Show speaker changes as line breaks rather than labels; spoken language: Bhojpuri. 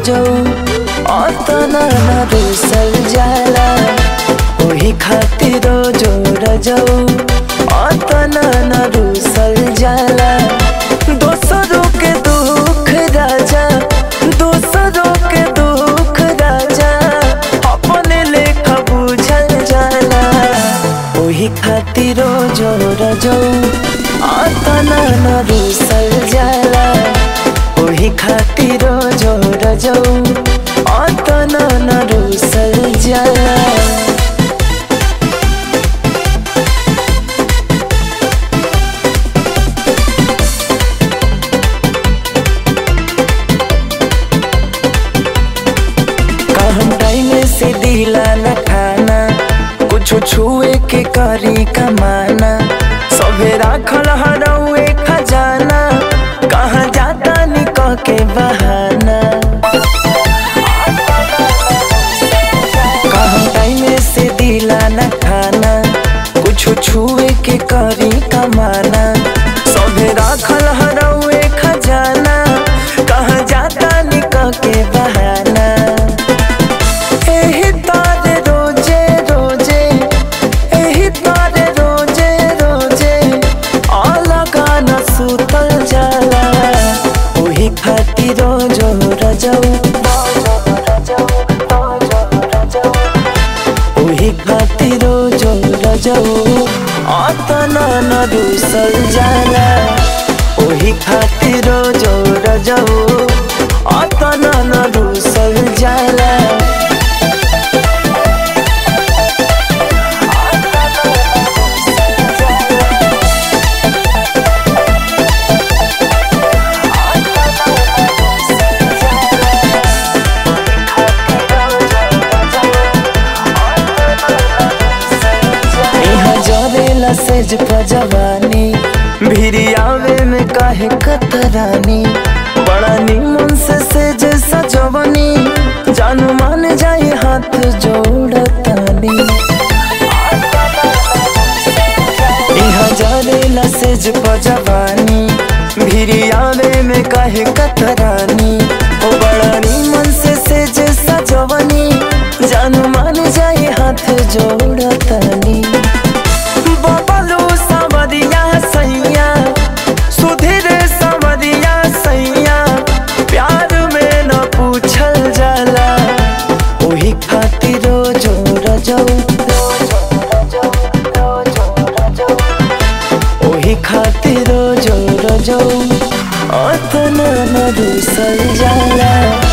रजऊ अतना न रुसल जाला ओही खातिर रोजो रजऊ अतना न रुसल जाला दोसरों के दुख राजा दोसरों के दुख राजा अपने लेखा बुझल जाला ओही खातिर रोजो रजऊ अतना न रुसल जाला ओही खातिर रोजो रजऊ अतना न रुसल जाला कहम टाइम से दिला न खाना कुछ छुए के करी कमाना सभे राखल हरौए खजाना कहाँ जाता निकह के बहाना कहम टाइम से दिला न खाना कुछ छुए के करी कमाना सभे राखल हरौए खजाना कहाँ जाता निकह के बहाना एही तारे रोजे रोजे एही तारे रोजे रोजे अलगा न सुतल जाला ओही खातिर रोजो रजऊ ओही खातिर रोजो रजऊ अतना न रुसल जाला ओही खातिर रोजो रजऊ अतना न रुसल जाला यहाँ जरेला सेज पजवानी भिरियावे में काहे कतरानी बड़ा निमन से सेज सजवनी जानू मान जाए हाथ जोड़तानी यहाँ जरेला सेज पजवानी भिरियावे में काहे कतरानी ओ बड़ा निमन से सेज सजवनी जानू मान जाए हाथ जोड़तानी बबलू सवरिया सैया सुधीर सवरिया सैया प्यार में न पूछल जाला ओही खातिर रोजो रजऊ ओही खातिर रोजो रजऊ अतना न रुसल जाला